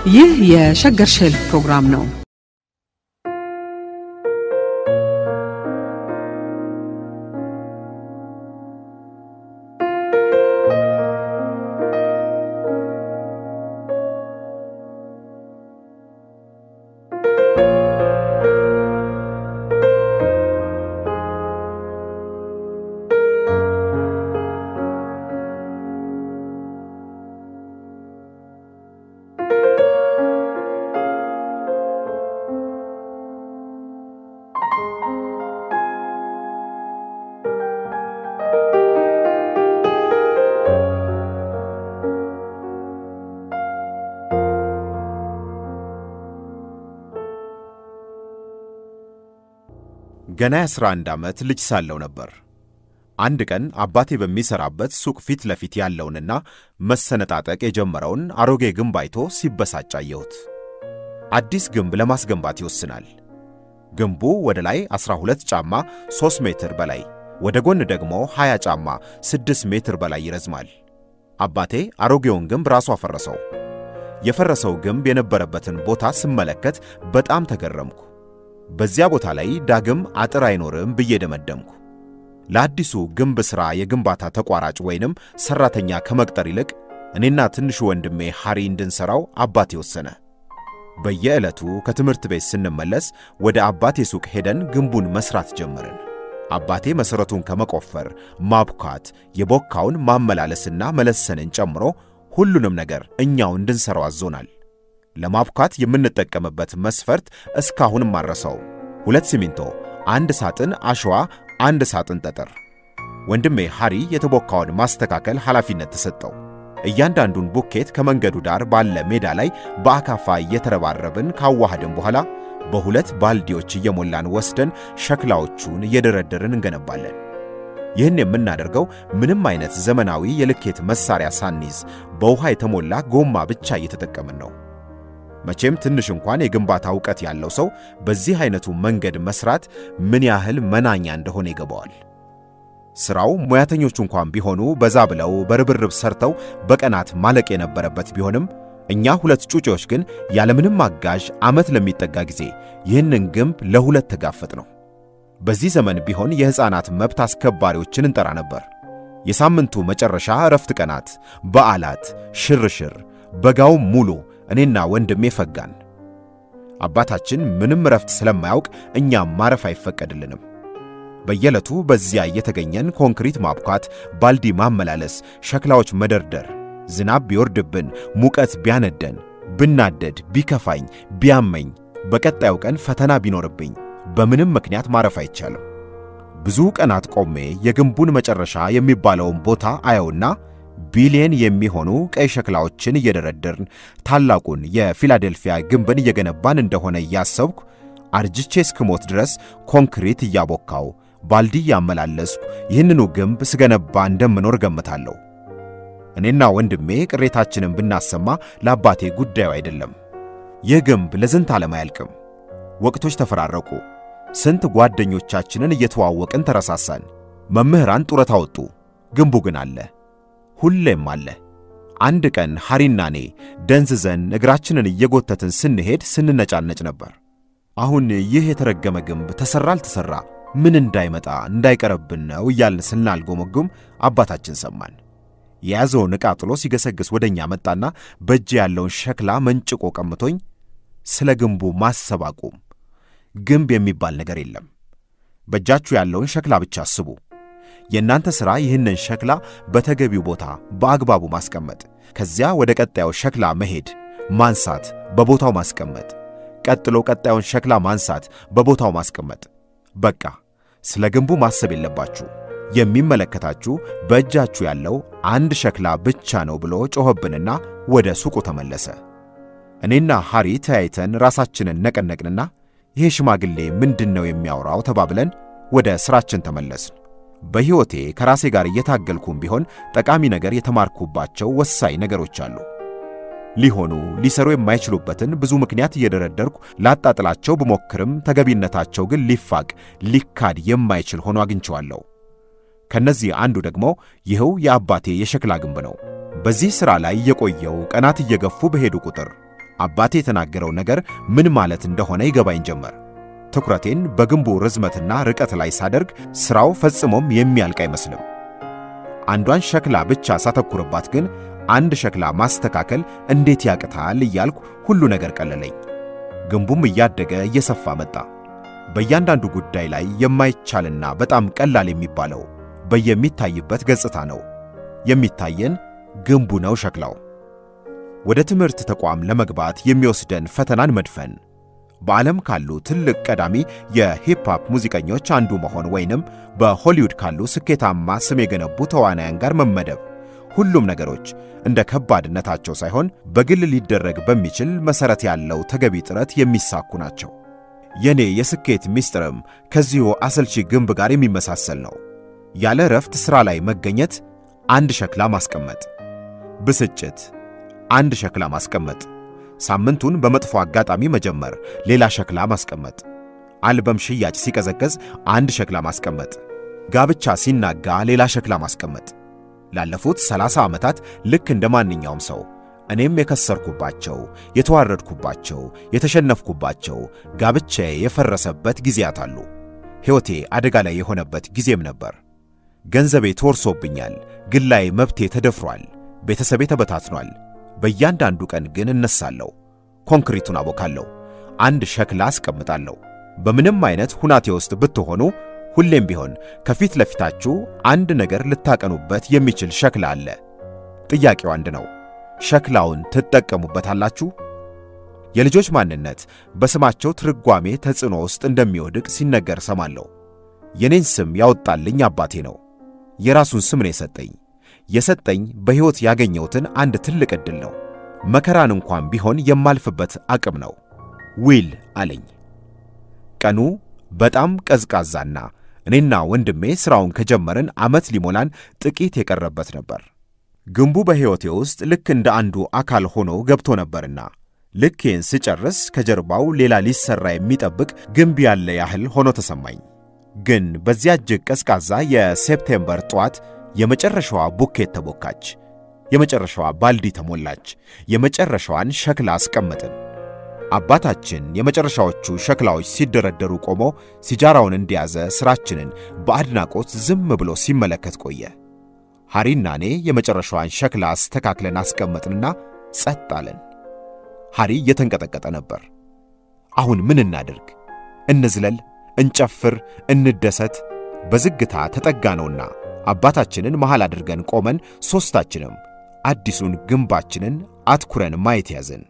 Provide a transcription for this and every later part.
ይህ የሸገር ሼልፍ ፕሮግራም ነው። ገና የ11 ዓመት ልጅ ሳለው ነበር። አንድ ቀን አባቴ በሚሠራበት ሱቅ ፊት ለፊት ያለውንና መሰነጣጠቅ የጀመረውን አሮጌ ግንብ አይቶ ሲበሳጭ አየሁት። አዲስ ግንብ ለማስገንባት ይወስናል። ግንቡ ወደ ላይ 12 ጫማ 3 ሜትር በላይ ወደ ጎን ደግሞ 20 ጫማ 6 ሜትር በላይ ይረዝማል። አባቴ አሮጌውን ግንብ ራሱ አፈረሰው። የፈረሰው ግንብ የነበረበትን ቦታ ስመለከት በጣም ተገረምኩ። በዚያ ቦታ ላይ ዳግም አጥር አይኖርም ብዬ ደመደምኩ። ለአዲሱ ግንብ ሥራ የግንባታ ተቋራጭ ወይንም ሠራተኛ ከመቅጠር ይልቅ እኔና ትንሹ ወንድሜ ሐሪ እንድንሠራው አባቴ ወሰነ። በየዕለቱ ከትምህርት ቤት ስንመለስ ወደ አባቴ ሱቅ ሄደን ግንቡን መሥራት ጀመርን። አባቴ መሠረቱን ከመቆፈር ማብኳት፣ የቦካውን ማመላለስና መለሰንን ጨምሮ ሁሉንም ነገር እኛው እንድንሠራው አዞናል። ለማብኳት የምንጠቀምበት መስፈርት እስካሁንም አረሰው። ሁለት ሲሚንቶ፣ አንድ ሳጥን አሸዋ፣ አንድ ሳጥን ጠጠር። ወንድሜ ሐሪ የተቦካውን ማስተካከል ኃላፊነት ተሰጠው። እያንዳንዱን ቡኬት ከመንገዱ ዳር ባለ ሜዳ ላይ በአካፋ እየተረባረብን ካዋሃድን በኋላ በሁለት ባልዲዎች እየሞላን ወስደን ሸክላዎቹን እየደረደርን እንገነባለን። ይህን የምናደርገው ምንም አይነት ዘመናዊ የልኬት መሳሪያ ሳንይዝ በውሃ የተሞላ ጎማ ብቻ እየተጠቀምን ነው። መቼም ትንሽ እንኳን የግንባታ ዕውቀት ያለው ሰው በዚህ አይነቱ መንገድ መስራት ምን ያህል መናኛ እንደሆነ ይገባዋል። ሥራው ሙያተኞቹ እንኳን ቢሆኑ በዛ ብለው በርብርብ ሰርተው በቀናት ማለቅ የነበረበት ቢሆንም እኛ ሁለት ጩጬዎች ግን ያለምንም አጋዥ ዓመት ለሚጠጋ ጊዜ ይህንን ግንብ ለሁለት ተጋፈጥ ነው። በዚህ ዘመን ቢሆን የሕፃናት መብት አስከባሪዎችን እንጠራ ነበር። የሳምንቱ መጨረሻ እረፍት ቀናት፣ በዓላት፣ ሽርሽር፣ በጋውም ሙሉ እኔና ወንድሜ ፈጋን። አባታችን ምንም እረፍት ስለማያውቅ እኛም ማረፍ አይፈቀድልንም። በየዕለቱ በዚያ እየተገኘን ኮንክሪት ማብኳት፣ ባልዲ ማመላለስ፣ ሸክላዎች መደርደር፣ ዝናብ ቢወርድብን፣ ሙቀት ቢያነደን፣ ብናደድ፣ ቢከፋኝ፣ ቢያመኝ፣ በቀጣዩ ቀን ፈተና ቢኖርብኝ በምንም ምክንያት ማረፍ አይቻልም። ብዙ ቀናት ቆሜ የግንቡን መጨረሻ የሚባለውን ቦታ አየውና ቢሊየን የሚሆኑ ቀይ ሸክላዎችን እየደረደርን ታላቁን የፊላዴልፊያ ግንብን እየገነባን እንደሆነ እያሰብኩ አርጅቼ እስክሞት ድረስ ኮንክሪት እያቦካው ባልዲ እያመላለስኩ ይህንኑ ግንብ ስገነባ እንደምኖር ገምታለሁ። እኔና ወንድሜ ቅሬታችንን ብናሰማ ለአባቴ ጉዳዩ አይደለም። ይህ ግንብ ለዝንት ዓለም አያልቅም። ወቅቶች ተፈራረቁ። ስንት ጓደኞቻችንን እየተዋወቅን ተረሳሳን። መምህራን ጡረታ ወጡ። ግንቡ ግን አለ፣ ሁሌም አለ። አንድ ቀን ሐሪና እኔ ደንዝዘን እግራችንን እየጎተትን ስንሄድ ስንነጫነጭ ነበር። አሁን ይህ የተረገመ ግንብ ተሠራ አልተሠራ ምን እንዳይመጣ እንዳይቀረብን ነው እያልን ስናልጎመጉም አባታችን ሰማን። የያዘውን ዕቃ ጥሎ ሲገሰግስ ወደ እኛ መጣና በእጅ ያለውን ሸክላ መንጭቆ ቀምቶኝ ስለ ግንቡ ማሰብ አቁም። ግንብ የሚባል ነገር የለም። በእጃችሁ ያለውን ሸክላ ብቻ አስቡ። የእናንተ ሥራ ይህንን ሸክላ በተገቢው ቦታ በአግባቡ ማስቀመጥ፣ ከዚያ ወደ ቀጣዩ ሸክላ መሄድ፣ ማንሳት፣ በቦታው ማስቀመጥ፣ ቀጥሎ ቀጣዩን ሸክላ ማንሳት፣ በቦታው ማስቀመጥ። በቃ ስለ ግንቡ ማሰብ የለባችሁ። የሚመለከታችሁ በእጃችሁ ያለው አንድ ሸክላ ብቻ ነው ብሎ ጮኸብንና ወደ ሱቁ ተመለሰ። እኔና ሐሪ ተያይተን ራሳችንን ነቀነቅንና ይሄ ሽማግሌ ምንድን ነው የሚያወራው ተባብለን ወደ ሥራችን ተመለስን። በሕይወቴ ከራሴ ጋር እየታገልኩም ቢሆን ጠቃሚ ነገር የተማርኩባቸው ወሳኝ ነገሮች አሉ። ሊሆኑ ሊሰሩ የማይችሉበትን ብዙ ምክንያት እየደረደርኩ ላጣጥላቸው ብሞክርም ተገቢነታቸው ግን ሊፋቅ ሊካድ የማይችል ሆኖ አግኝቸዋለሁ። ከነዚህ አንዱ ደግሞ ይኸው የአባቴ የሸክላ ግንብ ነው። በዚህ ሥራ ላይ የቆየው ቀናት እየገፉ በሄዱ ቁጥር አባቴ የተናገረው ነገር ምን ማለት እንደሆነ ይገባኝ ጀመር። ትኩረቴን በግንቡ ርዝመትና ርቀት ላይ ሳደርግ ሥራው ፈጽሞም የሚያልቅ አይመስልም። አንዷን ሸክላ ብቻ ሳተኩርባት ግን አንድ ሸክላ ማስተካከል እንዴት ያቅታል እያልኩ ሁሉ ነገር ቀለለኝ። ግንቡም እያደገ እየሰፋ መጣ። በእያንዳንዱ ጉዳይ ላይ የማይቻልና በጣም ቀላል የሚባለው በየሚታይበት ገጽታ ነው። የሚታየን ግንቡ ነው ሸክላው። ወደ ትምህርት ተቋም ለመግባት የሚወስደን ፈተናን መድፈን፣ በዓለም ካሉ ትልቅ ቀዳሚ የሂፕሆፕ ሙዚቀኞች አንዱ መሆን ወይንም በሆሊውድ ካሉ ስኬታማ ስም የገነቡ ተዋናያን ጋር መመደብ፣ ሁሉም ነገሮች እንደ ከባድነታቸው ሳይሆን በግል ሊደረግ በሚችል መሠረት ያለው ተገቢ ጥረት የሚሳኩ ናቸው። የኔ የስኬት ምስጢርም ከዚሁ አሰልቺ ግንብ ጋር የሚመሳሰል ነው። ያለ እረፍት ሥራ ላይ መገኘት፣ አንድ ሸክላ ማስቀመጥ፣ ብስጭት፣ አንድ ሸክላ ማስቀመጥ፣ ሳምንቱን በመጥፎ አጋጣሚ መጀመር፣ ሌላ ሸክላ ማስቀመጥ፣ አልበም ሽያጭ ሲቀዘቀዝ አንድ ሸክላ ማስቀመጥ፣ ጋብቻ ሲናጋ ሌላ ሸክላ ማስቀመጥ። ላለፉት ሰላሳ ዓመታት ልክ እንደ ማንኛውም ሰው እኔም የከሰርኩባቸው፣ የተዋረድኩባቸው፣ የተሸነፍኩባቸው፣ ጋብቻዬ የፈረሰበት ጊዜያት አሉ። ሕይወቴ አደጋ ላይ የሆነበት ጊዜም ነበር። ገንዘቤ ተወርሶብኛል። ግላዊ መብቴ ተደፍሯል። ቤተሰቤ ተበታትኗል። በእያንዳንዱ ቀን ግን እነሳለሁ፣ ኮንክሪቱን አቦካለሁ፣ አንድ ሸክላ አስቀምጣለሁ። በምንም አይነት ሁናቴ ውስጥ ብትሆኑ ሁሌም ቢሆን ከፊት ለፊታችሁ አንድ ነገር ልታቀኑበት የሚችል ሸክላ አለ። ጥያቄው አንድ ነው። ሸክላውን ትጠቀሙበታላችሁ? የልጆች ማንነት በስማቸው ትርጓሜ ተጽዕኖ ውስጥ እንደሚወድቅ ሲነገር ሰማለሁ። የኔን ስም ያወጣልኝ አባቴ ነው። የራሱን ስም ነው የሰጠኝ። የሰጠኝ በሕይወት ያገኘሁትን አንድ ትልቅ ዕድል ነው። መከራን እንኳን ቢሆን የማልፍበት አቅም ነው። ዊል አለኝ። ቀኑ በጣም ቀዝቃዛና እኔና ወንድሜ ሥራውን ከጀመርን ዓመት ሊሞላን ጥቂት የቀረበት ነበር። ግንቡ በሕይወቴ ውስጥ ልክ እንደ አንዱ አካል ሆኖ ገብቶ ነበርና ልኬን ስጨርስ ከጀርባው ሌላ ሊሠራ የሚጠብቅ ግንብ ያለ ያህል ሆኖ ተሰማኝ። ግን በዚያ እጅግ ቀዝቃዛ የሴፕቴምበር ጠዋት የመጨረሻዋ ቡኬት ተቦካች። የመጨረሻዋ ባልዲ ተሞላች። የመጨረሻዋን ሸክላ አስቀመጥን። አባታችን የመጨረሻዎቹ ሸክላዎች ሲደረደሩ ቆሞ ሲጃራውን እንደያዘ ሥራችንን በአድናቆት ዝም ብሎ ሲመለከት ቆየ። ሐሪና እኔ የመጨረሻዋን ሸክላ አስተካክለን አስቀመጥንና ጸጥ አለን። ሐሪ እየተንቀጠቀጠ ነበር። አሁን ምን እናድርግ? እንዝለል? እንጨፍር? እንደሰት? በዝግታ ተጠጋነውና አባታችንን መሃል አድርገን ቆመን ሦስታችንም አዲሱን ግንባችንን አትኩረን ማየት ያዝን።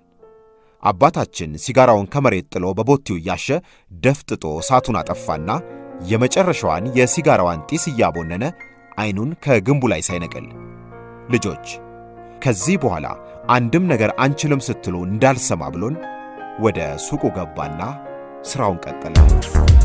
አባታችን ሲጋራውን ከመሬት ጥሎ በቦቲው እያሸ ደፍጥጦ እሳቱን አጠፋና የመጨረሻዋን የሲጋራዋን ጢስ እያቦነነ ዐይኑን ከግንቡ ላይ ሳይነቅል ልጆች ከዚህ በኋላ አንድም ነገር አንችልም ስትሉ እንዳልሰማ ብሎን ወደ ሱቁ ገባና ሥራውን ቀጠለ።